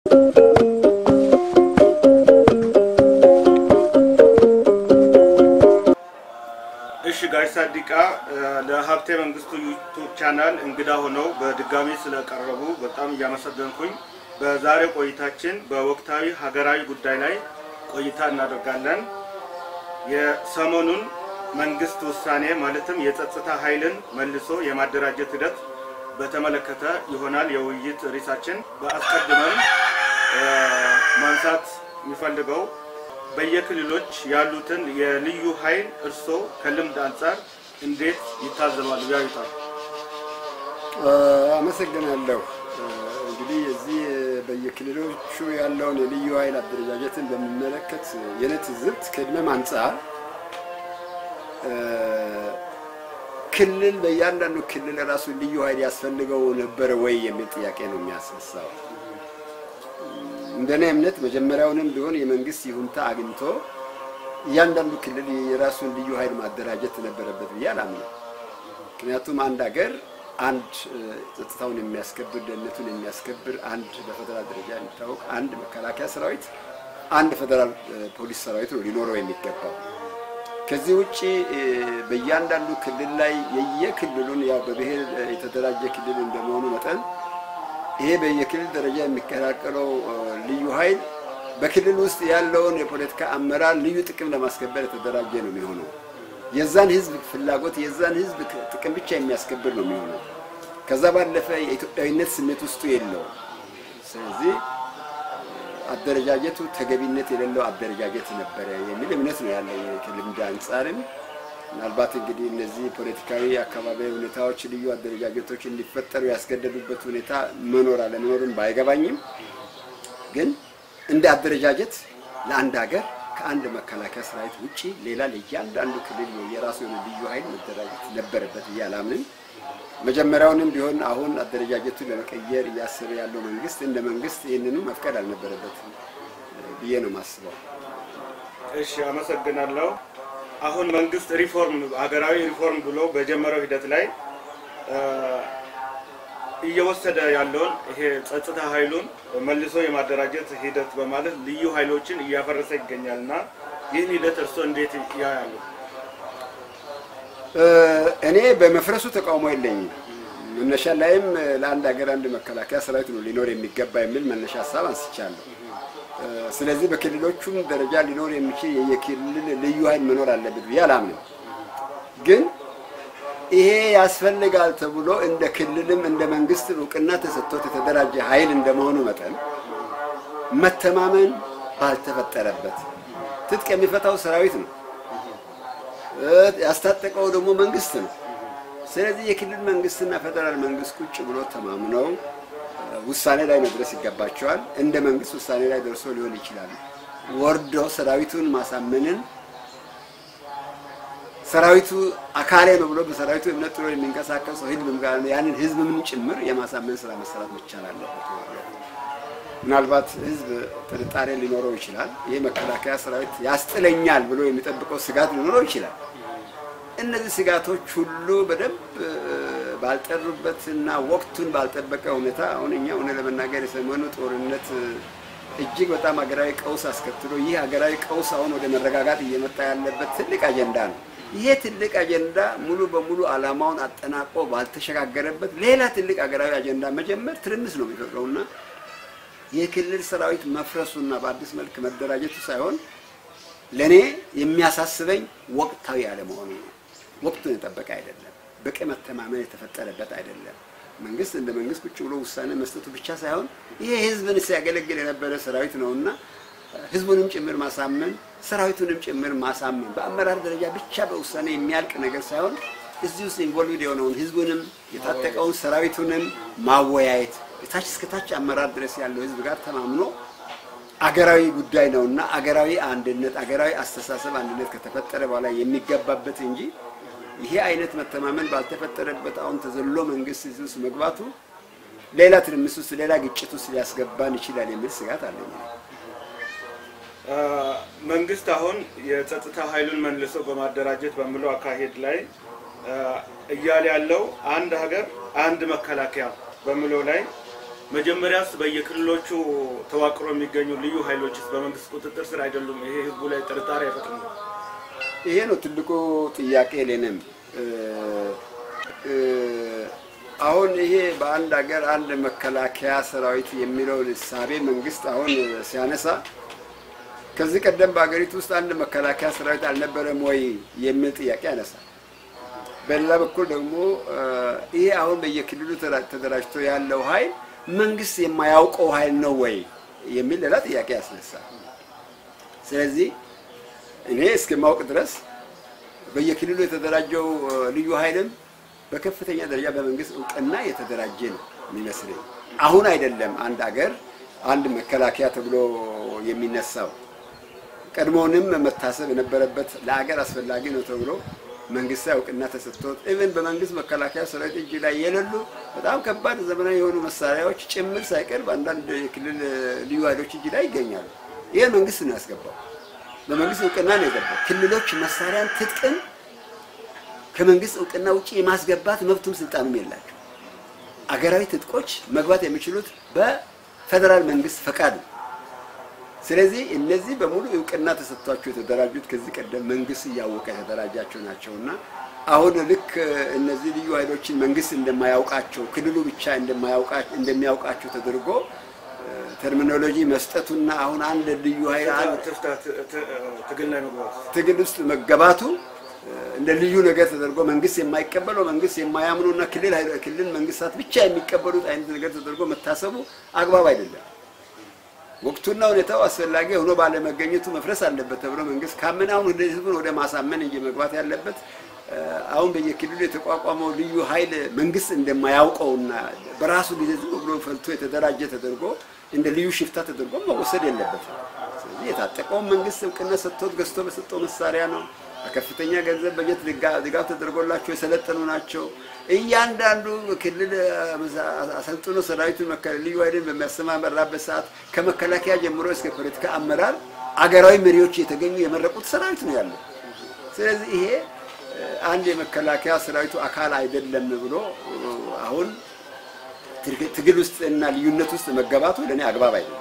እሺ ጋሽ ሳዲቃ ለሀብቴ መንግስቱ ዩቱብ ቻናል እንግዳ ሆነው በድጋሚ ስለቀረቡ በጣም እያመሰገንኩኝ በዛሬው ቆይታችን በወቅታዊ ሀገራዊ ጉዳይ ላይ ቆይታ እናደርጋለን። የሰሞኑን መንግስት ውሳኔ ማለትም የጸጥታ ኃይልን መልሶ የማደራጀት ሂደት በተመለከተ ይሆናል የውይይት ርዕሳችን። በአስቀድመን ማንሳት የሚፈልገው በየክልሎች ያሉትን የልዩ ኃይል እርስዎ ከልምድ አንጻር እንዴት ይታዘባሉ ያዩታል? አመሰግናለሁ። እንግዲህ እዚህ በየክልሎቹ ያለውን የልዩ ኃይል አደረጃጀትን በሚመለከት የኔ ትዝብት ከእድሜም አንጻር ክልል በእያንዳንዱ ክልል ራሱ ልዩ ኃይል ያስፈልገው ነበረ ወይ የሚል ጥያቄ ነው የሚያስነሳው። እንደኔ እምነት መጀመሪያውንም ቢሆን የመንግስት ይሁንታ አግኝቶ እያንዳንዱ ክልል የራሱን ልዩ ኃይል ማደራጀት ነበረበት ብዬ አላምነው። ምክንያቱም አንድ ሀገር አንድ ጸጥታውን የሚያስከብር ደህንነቱን የሚያስከብር አንድ በፌደራል ደረጃ የሚታወቅ አንድ መከላከያ ሰራዊት፣ አንድ ፌደራል ፖሊስ ሰራዊት ነው ሊኖረው የሚገባው። ከዚህ ውጭ በእያንዳንዱ ክልል ላይ የየክልሉን ያው በብሔር የተደራጀ ክልል እንደመሆኑ መጠን ይሄ በየክልል ደረጃ የሚቀላቀለው ልዩ ኃይል በክልል ውስጥ ያለውን የፖለቲካ አመራር ልዩ ጥቅም ለማስከበር የተደራጀ ነው የሚሆነው። የዛን ህዝብ ፍላጎት የዛን ህዝብ ጥቅም ብቻ የሚያስከብር ነው የሚሆነው። ከዛ ባለፈ የኢትዮጵያዊነት ስሜት ውስጡ የለውም። ስለዚህ አደረጃጀቱ ተገቢነት የሌለው አደረጃጀት ነበረ የሚል እምነት ነው ያለኝ ከልምድ አንጻርም። ምናልባት እንግዲህ እነዚህ ፖለቲካዊ አካባቢያዊ ሁኔታዎች ልዩ አደረጃጀቶች እንዲፈጠሩ ያስገደዱበት ሁኔታ መኖር አለመኖርን ባይገባኝም ግን እንደ አደረጃጀት ለአንድ ሀገር ከአንድ መከላከያ ሰራዊት ውጪ ሌላ ለእያንዳንዱ ክልል የራሱ የሆነ ልዩ ኃይል መደራጀት ነበረበት ብዬ አላምንም። መጀመሪያውንም ቢሆን አሁን አደረጃጀቱን ለመቀየር እያሰበ ያለው መንግስት እንደ መንግስት ይህንኑ መፍቀድ አልነበረበትም ብዬ ነው የማስበው። እሺ፣ አመሰግናለሁ። አሁን መንግስት ሪፎርም ሀገራዊ ሪፎርም ብሎ በጀመረው ሂደት ላይ እየወሰደ ያለውን ይሄ ጸጥታ ኃይሉን መልሶ የማደራጀት ሂደት በማለት ልዩ ኃይሎችን እያፈረሰ ይገኛል እና ይህን ሂደት እርስዎ እንዴት ያያሉ? እኔ በመፍረሱ ተቃውሞ የለኝም። መነሻ ላይም ለአንድ ሀገር አንድ መከላከያ ሰራዊት ነው ሊኖር የሚገባ የሚል መነሻ ሀሳብ አንስቻለሁ። ስለዚህ በክልሎቹም ደረጃ ሊኖር የሚችል የክልል ልዩ ኃይል መኖር አለበት ብዬ አላምንም። ግን ይሄ ያስፈልጋል ተብሎ እንደ ክልልም እንደ መንግስት እውቅና ተሰጥቶት የተደራጀ ኃይል እንደመሆኑ መጠን መተማመን ባልተፈጠረበት ትጥቅ የሚፈታው ሰራዊት ነው፣ ያስታጠቀው ደግሞ መንግስት ነው። ስለዚህ የክልል መንግስትና ፌደራል መንግስት ቁጭ ብሎ ተማምነው ውሳኔ ላይ መድረስ ይገባቸዋል። እንደ መንግስት ውሳኔ ላይ ደርሶ ሊሆን ይችላል። ወርዶ ሰራዊቱን ማሳመንን ሰራዊቱ አካሌ ነው ብሎ በሰራዊቱ እምነት ጥሎ የሚንቀሳቀስ ሰው ህዝብም ጋር ያንን ህዝብም ጭምር የማሳመን ስራ መሰራት መቻል አለበት። ምናልባት ህዝብ ጥርጣሬ ሊኖረው ይችላል። ይህ መከላከያ ሰራዊት ያስጥለኛል ብሎ የሚጠብቀው ስጋት ሊኖረው ይችላል። እነዚህ ስጋቶች ሁሉ በደንብ ባልጠሩበትና ወቅቱን ባልጠበቀ ሁኔታ አሁን እኛ እውነት ለመናገር የሰሞኑ ጦርነት እጅግ በጣም ሀገራዊ ቀውስ አስከትሎ ይህ ሀገራዊ ቀውስ አሁን ወደ መረጋጋት እየመጣ ያለበት ትልቅ አጀንዳ ነው። ይሄ ትልቅ አጀንዳ ሙሉ በሙሉ አላማውን አጠናቆ ባልተሸጋገረበት ሌላ ትልቅ ሀገራዊ አጀንዳ መጀመር ትርምስ ነው የሚፈጥረውና የክልል ሰራዊት መፍረሱና በአዲስ መልክ መደራጀቱ ሳይሆን ለእኔ የሚያሳስበኝ ወቅታዊ አለመሆኑ ነው። ወቅቱን የጠበቀ አይደለም። በቂ መተማመን የተፈጠረበት አይደለም። መንግስት እንደ መንግስት ቁጭ ብሎ ውሳኔ መስጠቱ ብቻ ሳይሆን ይሄ ህዝብን ሲያገለግል የነበረ ሰራዊት ነውና ህዝቡንም ጭምር ማሳመን ሰራዊቱንም ጭምር ማሳመን በአመራር ደረጃ ብቻ በውሳኔ የሚያልቅ ነገር ሳይሆን እዚህ ውስጥ ኢንቮልቭድ የሆነውን ህዝቡንም የታጠቀውን ሰራዊቱንም ማወያየት የታች እስከ ታች አመራር ድረስ ያለው ህዝብ ጋር ተማምኖ አገራዊ ጉዳይ ነውና አገራዊ አንድነት አገራዊ አስተሳሰብ አንድነት ከተፈጠረ በኋላ የሚገባበት እንጂ ይሄ አይነት መተማመን ባልተፈጠረበት አሁን ተዘሎ መንግስት እዚህ ውስጥ መግባቱ ሌላ ትርምስ ውስጥ ሌላ ግጭት ውስጥ ሊያስገባን ይችላል የሚል ስጋት አለኝ። መንግስት አሁን የጸጥታ ኃይሉን መልሶ በማደራጀት በሚለው አካሄድ ላይ እያለ ያለው አንድ ሀገር አንድ መከላከያ በሚለው ላይ መጀመሪያስ በየክልሎቹ ተዋቅሮ የሚገኙ ልዩ ኃይሎችስ በመንግስት ቁጥጥር ስር አይደሉም? ይሄ ህዝቡ ላይ ጥርጣሬ አይፈጥርም? ይሄ ነው ትልቁ ጥያቄ ለኔም። አሁን ይሄ በአንድ ሀገር አንድ መከላከያ ሰራዊት የሚለውን እሳቤ መንግስት አሁን ሲያነሳ ከዚህ ቀደም በሀገሪቱ ውስጥ አንድ መከላከያ ሰራዊት አልነበረም ወይ የሚል ጥያቄ ያነሳል። በሌላ በኩል ደግሞ ይሄ አሁን በየክልሉ ተደራጅቶ ያለው ኃይል መንግስት የማያውቀው ኃይል ነው ወይ የሚል ሌላ ጥያቄ ያስነሳል። ስለዚህ እኔ እስከማውቅ ድረስ በየክልሉ የተደራጀው ልዩ ኃይልም በከፍተኛ ደረጃ በመንግስት እውቅና የተደራጀ ነው የሚመስለኝ። አሁን አይደለም አንድ አገር አንድ መከላከያ ተብሎ የሚነሳው ቀድሞውንም መታሰብ የነበረበት ለአገር አስፈላጊ ነው ተብሎ መንግስታዊ እውቅና ተሰጥቶት ኢቨን በመንግስት መከላከያ ሰራዊት እጅ ላይ የሌሉ በጣም ከባድ ዘመናዊ የሆኑ መሳሪያዎች ጭምር ሳይቀር በአንዳንድ የክልል ልዩ ኃይሎች እጅ ላይ ይገኛሉ። ይህን መንግስት ነው ያስገባው። በመንግስት እውቅና ነው የገባው። ክልሎች መሳሪያን ትጥቅም ከመንግስት እውቅና ውጭ የማስገባት መብቱም ስልጣኑም የላቸው። አገራዊ ትጥቆች መግባት የሚችሉት በፌደራል መንግስት ፈቃድ ነው። ስለዚህ እነዚህ በሙሉ እውቅና ተሰጥቷቸው የተደራጁት ከዚህ ቀደም መንግስት እያወቀ የተደራጃቸው ናቸው እና አሁን ልክ እነዚህ ልዩ ኃይሎችን መንግስት እንደማያውቃቸው ክልሉ ብቻ እንደሚያውቃቸው ተደርጎ ተርሚኖሎጂ መስጠቱና አሁን አንድ ልዩ ኃይል ትግል ላይ መግባት ትግል ውስጥ መገባቱ እንደ ልዩ ነገር ተደርጎ መንግስት የማይቀበለው መንግስት የማያምኑና ክልል ክልል መንግስታት ብቻ የሚቀበሉት አይነት ነገር ተደርጎ መታሰቡ አግባብ አይደለም። ወቅቱና ሁኔታው አስፈላጊ ሆኖ ባለመገኘቱ መፍረስ አለበት ተብሎ መንግስት ካመነ አሁን ወደ ህዝቡን ወደ ማሳመን እንጂ መግባት ያለበት አሁን በየክልሉ የተቋቋመው ልዩ ኃይል መንግስት እንደማያውቀውና በራሱ ጊዜ ዝም ብሎ ፈልቶ የተደራጀ ተደርጎ እንደ ልዩ ሽፍታ ተደርጎ መወሰድ የለበትም። ስለዚህ የታጠቀውን መንግስት እውቅና ሰጥቶት ገዝቶ በሰጠው መሳሪያ ነው። በከፍተኛ ገንዘብ በጀት ድጋፍ ተደርጎላቸው የሰለጠኑ ናቸው። እያንዳንዱ ክልል አሰልጥኖ ሰራዊቱን ልዩ ኃይልን በሚያሰማራበት ሰዓት ከመከላከያ ጀምሮ እስከ ፖለቲካ አመራር አገራዊ መሪዎች የተገኙ የመረቁት ሰራዊት ነው ያለው። ስለዚህ ይሄ አንድ የመከላከያ ሰራዊቱ አካል አይደለም ብሎ አሁን ትግል ውስጥ እና ልዩነት ውስጥ መገባቱ ለእኔ አግባብ አይደለም።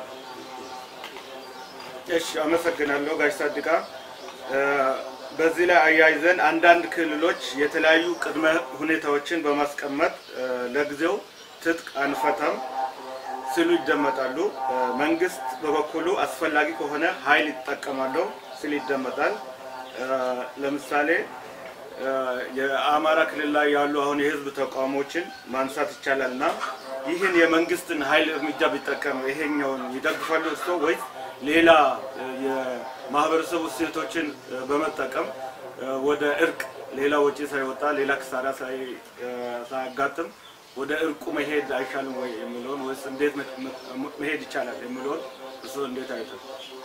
እሺ፣ አመሰግናለሁ ጋሽ ሳድቃ። በዚህ ላይ አያይዘን አንዳንድ ክልሎች የተለያዩ ቅድመ ሁኔታዎችን በማስቀመጥ ለጊዜው ትጥቅ አንፈታም ሲሉ ይደመጣሉ። መንግስት በበኩሉ አስፈላጊ ከሆነ ኃይል ይጠቀማለሁ ሲል ይደመጣል። ለምሳሌ የአማራ ክልል ላይ ያሉ አሁን የህዝብ ተቃውሞችን ማንሳት ይቻላል እና ይህን የመንግስትን ኃይል እርምጃ ቢጠቀም ይሄኛውን ይደግፋሉ እርሶ ወይስ ሌላ የማህበረሰቡ እሴቶችን በመጠቀም ወደ እርቅ ሌላ ወጪ ሳይወጣ ሌላ ክሳራ ሳያጋጥም ወደ እርቁ መሄድ አይሻልም ወይ የሚለውን ወይስ እንዴት መሄድ ይቻላል የሚለውን እሱ እንዴት አይተው?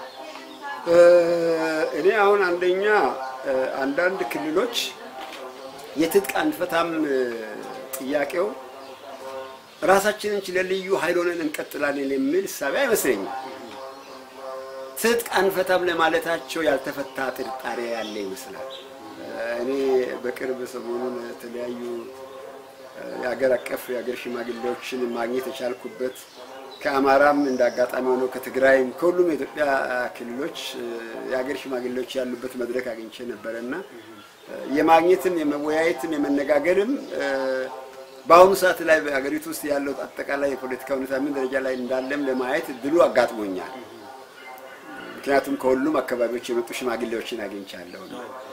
እኔ አሁን አንደኛ አንዳንድ ክልሎች የትጥቅ አንፈታም ጥያቄው ራሳችንን ችለን ልዩ ኃይል ሆነን እንቀጥላለን የሚል እሳቤ አይመስለኝም። ትጥቅ አንፈታም ለማለታቸው ያልተፈታ ጥርጣሬ ያለ ይመስላል። እኔ በቅርብ ሰሞኑን የተለያዩ የሀገር አቀፍ የሀገር ሽማግሌዎችን ማግኘት የቻልኩበት ከአማራም እንደ አጋጣሚ ሆኖ ከትግራይም ከሁሉም የኢትዮጵያ ክልሎች የሀገር ሽማግሌዎች ያሉበት መድረክ አግኝቼ ነበረ እና የማግኘትም የመወያየትም የመነጋገርም በአሁኑ ሰዓት ላይ በሀገሪቱ ውስጥ ያለው አጠቃላይ የፖለቲካ ሁኔታ ምን ደረጃ ላይ እንዳለም ለማየት እድሉ አጋጥሞኛል። ምክንያቱም ከሁሉም አካባቢዎች የመጡ ሽማግሌዎችን አግኝቻለሁ።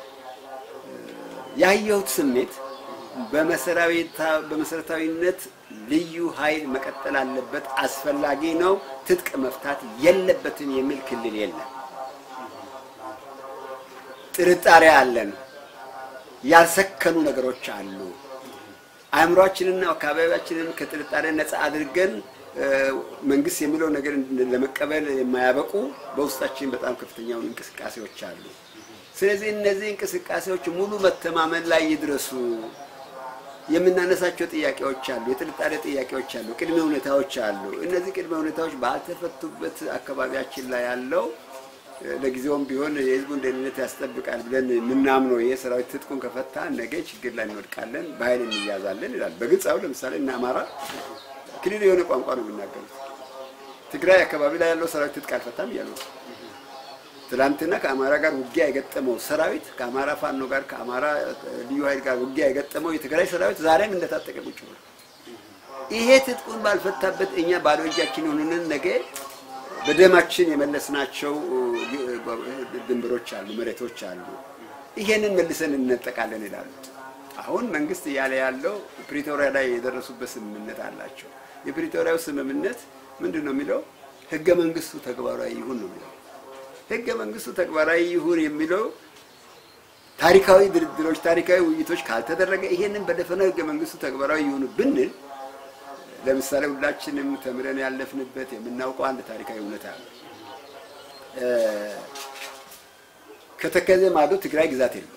ያየሁት ስሜት በመሰረታዊነት ልዩ ኃይል መቀጠል አለበት፣ አስፈላጊ ነው፣ ትጥቅ መፍታት የለበትም የሚል ክልል የለም። ጥርጣሬ አለን፣ ያልሰከኑ ነገሮች አሉ። አእምሯችንና አካባቢያችንን ከጥርጣሬ ነፃ አድርገን መንግስት የሚለው ነገር ለመቀበል የማያበቁ በውስጣችን በጣም ከፍተኛውን እንቅስቃሴዎች አሉ። ስለዚህ እነዚህ እንቅስቃሴዎች ሙሉ መተማመን ላይ ይድረሱ። የምናነሳቸው ጥያቄዎች አሉ፣ የጥርጣሬ ጥያቄዎች አሉ፣ ቅድመ ሁኔታዎች አሉ። እነዚህ ቅድመ ሁኔታዎች ባልተፈቱበት አካባቢያችን ላይ ያለው ለጊዜውም ቢሆን የህዝቡን ደህንነት ያስጠብቃል ብለን የምናምነው ይሄ ሰራዊት ትጥቁን ከፈታ ነገ ችግር ላይ እንወድቃለን፣ በኃይል እንያዛለን ይላል። በግልጽ አሁን ለምሳሌ እነ አማራ ክልል የሆነ ቋንቋ ነው የሚናገሩት። ትግራይ አካባቢ ላይ ያለው ሰራዊት ትጥቅ አልፈታም እያሉ ነው። ትላንትና ከአማራ ጋር ውጊያ የገጠመው ሰራዊት ከአማራ ፋኖ ጋር ከአማራ ልዩ ኃይል ጋር ውጊያ የገጠመው የትግራይ ሰራዊት ዛሬም እንደታጠቀ ቁጭ ብሎ ይሄ ትጥቁን ባልፈታበት እኛ ባዶ እጃችን የሆኑንን ነገ በደማችን የመለስናቸው ድንበሮች አሉ፣ መሬቶች አሉ። ይሄንን መልሰን እንነጠቃለን ይላሉ። አሁን መንግስት እያለ ያለው ፕሪቶሪያ ላይ የደረሱበት ስምምነት አላቸው። የፕሪቶሪያው ስምምነት ምንድን ነው የሚለው? ህገ መንግስቱ ተግባራዊ ይሁን ነው የሚለው። ህገ መንግስቱ ተግባራዊ ይሁን የሚለው ታሪካዊ ድርድሮች፣ ታሪካዊ ውይይቶች ካልተደረገ ይሄንን በደፈናው ህገ መንግስቱ ተግባራዊ ይሁን ብንል ለምሳሌ ሁላችንም ተምረን ያለፍንበት የምናውቀው አንድ ታሪካዊ እውነታ አለ። ከተከዘ ማዶ ትግራይ ግዛት የለም።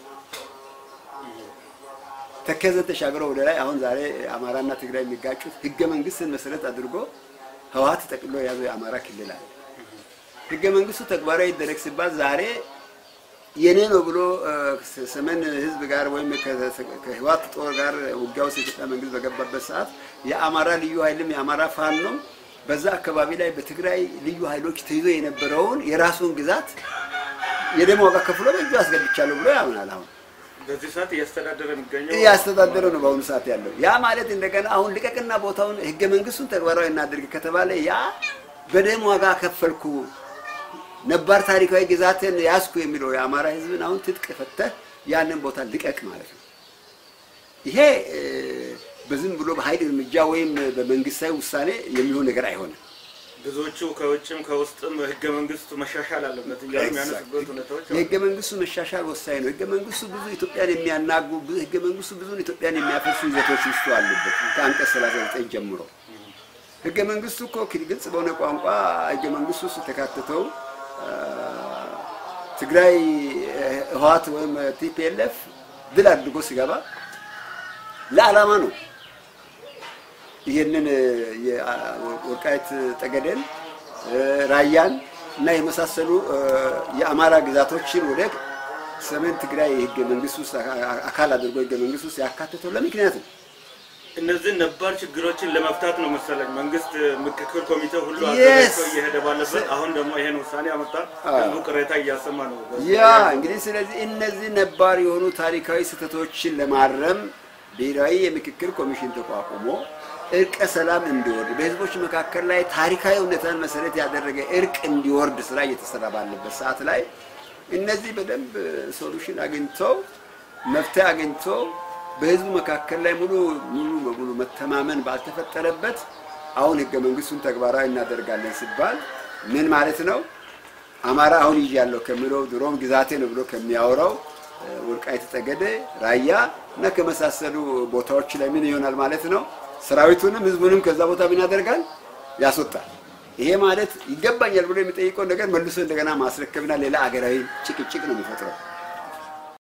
ተከዘን ተሻግረው ወደ ላይ አሁን ዛሬ አማራና ትግራይ የሚጋጩት ህገ መንግስትን መሰረት አድርጎ ህወሓት ጠቅሎ የያዘው የአማራ ክልል አለ። ህገ መንግስቱ ተግባራዊ ይደረግ ሲባል ዛሬ የኔ ነው ብሎ ሰሜን ህዝብ ጋር ወይም ከህወሓት ጦር ጋር ውጊያ ውስጥ የኢትዮጵያ መንግስት በገባበት ሰዓት የአማራ ልዩ ኃይልም የአማራ ፋኖም በዛ አካባቢ ላይ በትግራይ ልዩ ኃይሎች ተይዞ የነበረውን የራሱን ግዛት የደም ዋጋ ከፍሎ በእጁ አስገብቻለሁ ብሎ ያምናል። አሁን በዚህ ሰዓት እያስተዳደረ የሚገኘው እያስተዳደረ ነው በአሁኑ ሰዓት ያለው። ያ ማለት እንደገና አሁን ልቀቅና ቦታውን ህገ መንግስቱን ተግባራዊ እናድርግ ከተባለ ያ በደም ዋጋ ከፈልኩ ነባር ታሪካዊ ግዛትን ያዝኩ የሚለው የአማራ ህዝብን አሁን ትጥቅ ፈተህ ያንን ቦታ ልቀቅ ማለት ነው። ይሄ በዝም ብሎ በኃይል እርምጃ ወይም በመንግስታዊ ውሳኔ የሚሆን ነገር አይሆንም። ብዙዎቹ ከውጭም ከውስጥም ህገ መንግስቱ መሻሻል አለበት እያሉ የሚያነሱበት ሁኔታዎች አሉ። የህገ መንግስቱ መሻሻል ወሳኝ ነው። ህገ መንግስቱ ብዙ ኢትዮጵያን የሚያናጉ ህገ መንግስቱ ብዙ ኢትዮጵያን የሚያፈርሱ ይዘቶች ውስጡ አሉበት ከአንቀጽ 39 ጀምሮ። ህገ መንግስቱ እኮ ግልጽ በሆነ ቋንቋ ህገ መንግስቱ ውስጥ የተካተተው ትግራይ ህወሓት ወይም ቲፒኤልኤፍ ድል አድርጎ ሲገባ ለዓላማ ነው። ይህንን የወልቃይት ጠገዴን፣ ራያን እና የመሳሰሉ የአማራ ግዛቶችን ወደ ሰሜን ትግራይ የህገ መንግስት ውስጥ አካል አድርጎ ህገ መንግስት ውስጥ ያካተተው ለምክንያት ነው። እነዚህ ነባር ችግሮችን ለመፍታት ነው መሰለኝ መንግስት ምክክር ኮሚቴ ሁሉ Yes. አዘጋጅቶ እየሄደ ባለበት አሁን ደግሞ ይሄን ውሳኔ አመጣ። ህዝቡ ቅሬታ እያሰማ ነው። ያ እንግዲህ ስለዚህ እነዚህ ነባር የሆኑ ታሪካዊ ስህተቶችን ለማረም ብሔራዊ የምክክር ኮሚሽን ተቋቁሞ እርቀ ሰላም እንዲወርድ በህዝቦች መካከል ላይ ታሪካዊ እውነታን መሰረት ያደረገ እርቅ እንዲወርድ ስራ እየተሰራ ባለበት ሰዓት ላይ እነዚህ በደንብ ሶሉሽን አግኝተው መፍትሄ አግኝተው በህዝቡ መካከል ላይ ሙሉ ሙሉ በሙሉ መተማመን ባልተፈጠረበት አሁን ህገ መንግስቱን ተግባራዊ እናደርጋለን ሲባል ምን ማለት ነው? አማራ አሁን ይዣለሁ ከሚለው ድሮም ግዛቴ ነው ብሎ ከሚያወራው ወልቃይት ጠገዴ፣ ራያ እና ከመሳሰሉ ቦታዎች ላይ ምን ይሆናል ማለት ነው? ሰራዊቱንም ህዝቡንም ከዛ ቦታ ምን ያደርጋል? ያስወጣል። ይሄ ማለት ይገባኛል ብሎ የሚጠይቀው ነገር መልሶ እንደገና ማስረከብና ሌላ አገራዊ ጭቅጭቅ ነው የሚፈጥረው።